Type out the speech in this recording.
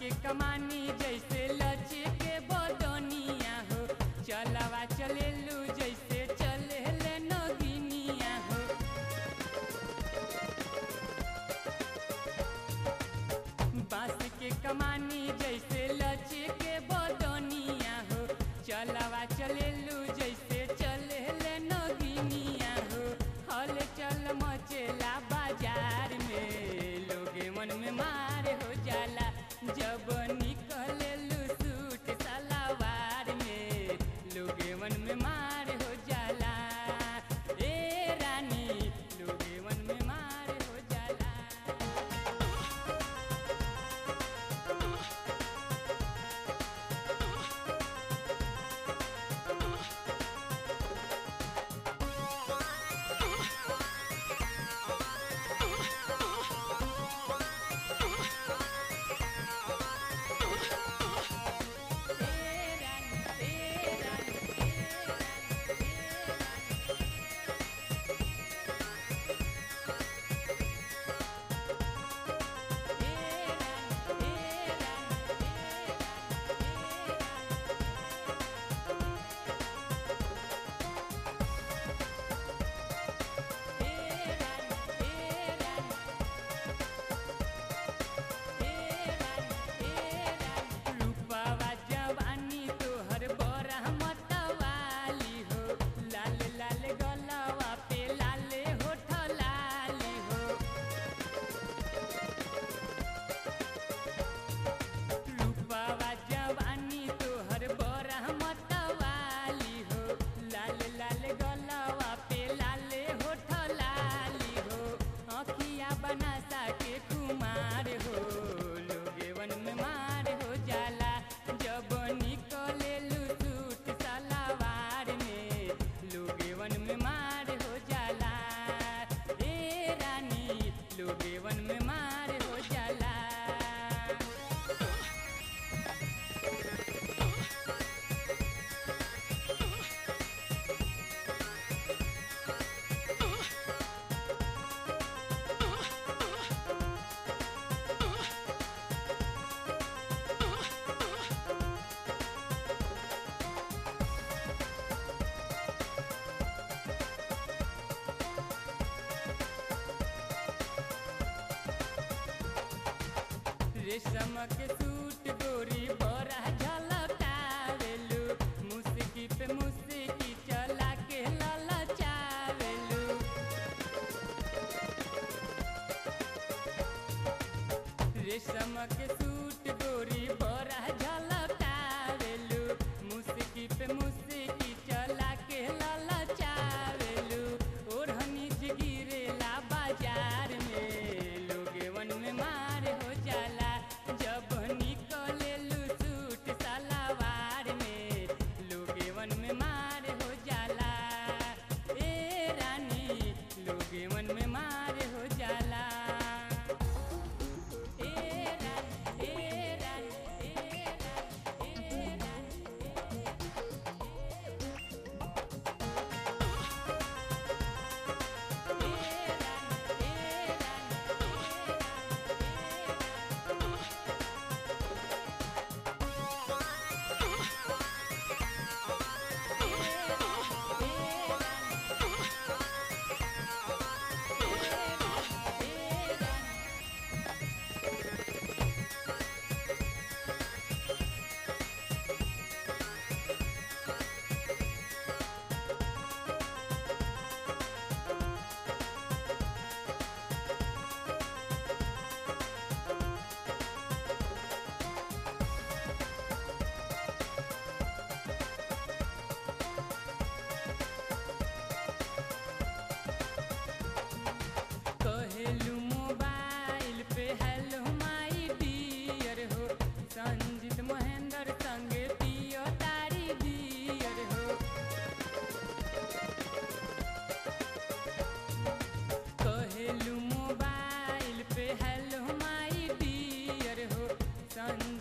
के कमानी जैसे लचे के बदनिया हो चलवा चलेलू जैसे चले ले नगिनिया हो बांस के कमानी जैसे लचे के बदनिया हो चलवा चलेलू जैसे चले ले नगिनिया हो हल चल मचेला बाजार में लोगे मन में मार हो जाला जब निकलेलू सूट सलवार में लोगे मन में मार हो जाला ए रानी लोगे मन में मार हो जाला रूपवा जवानी तोहर बड़ा मतवाली हो लाल लाल गलवा पे लाले होठ लाली हो रूपवा जवानी तोहर बड़ा मतवाली हो लाल लाल गलवा पे लाले होठ लाली हो अखिया बनासा के कुमार हो लोगे वन में मार हो जाला जब निकले सूट सलवार में लोगे वन में मार हो जाला ए रानी लोगे वन में मार हो जाला रेशम के सूट गोरी बड़ा झलकावेलू मुस्की पे मुस्की चला के ललचावेलू रेशम के सूट गोरी बड़ा झलकावेलू मुस्की पे मुस्की चला के ललचावेलू ओढ़नी गिरेला बाजार में लोगे वन में मार हो जाला जब निकले सूट सलवार में लोगे वन में मार हो जाला ए रानी लोगे वन में मार हो जाला ए रानी ए रानी ए रानी ए रानी कहेलू मोबाइल पे हेलो माई डियर हो संजीत महेंद्र संगे पियो तारी डियर हो कहेलू मोबाइल पे हेलो माई डियर हो संजीत